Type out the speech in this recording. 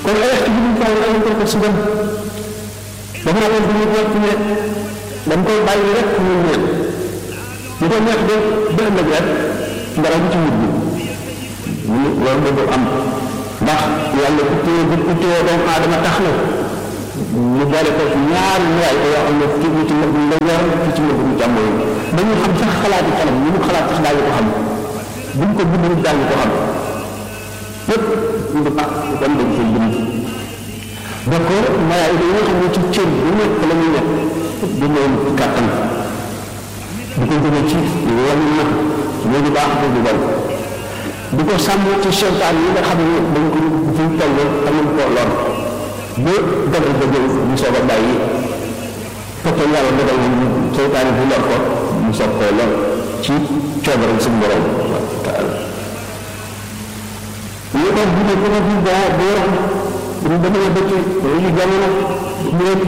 kon est-ce que ñu ko ay ko si dem dafa naa leen bu ñu jot ne dañ koy bàyyi rek ñu ñëw bu ko neex de ba ëllëg rek dara du ci wut bi ñu loolu da am ndax yàlla ku téye bu ku téye doomu aadama tax na ñu boole ko ñaari ñaay ko yoo xam ne kii bi ci mbëgg mu ndeyjoor kii ci mbëgg mu càmmoñ ba ñu xam sax xalaati xelam ñu mu xalaat sax daañu ko xam buñ ko bind nit daañu ko xam lépp ñu baax kon dañ koy bind donc malaay yi nga xam ne ci cër bu nekk la ñuy nekk di leen kàttan di ko jëme ci wàllu na loolu baax loolu bon di ko sàmm ci seytaan yi nga xam ne dañ ko fi toll xamuñ ko lor ba dogal ba jël ñu soog a bàyyi fekk yàlla dogal na ñu seytaan yi bu lor ko ñu soog koo lor ci coobaram suñu borom taala ñu ko bu ne ko bu baa bu ñu demee ba ci ñu jamono ñu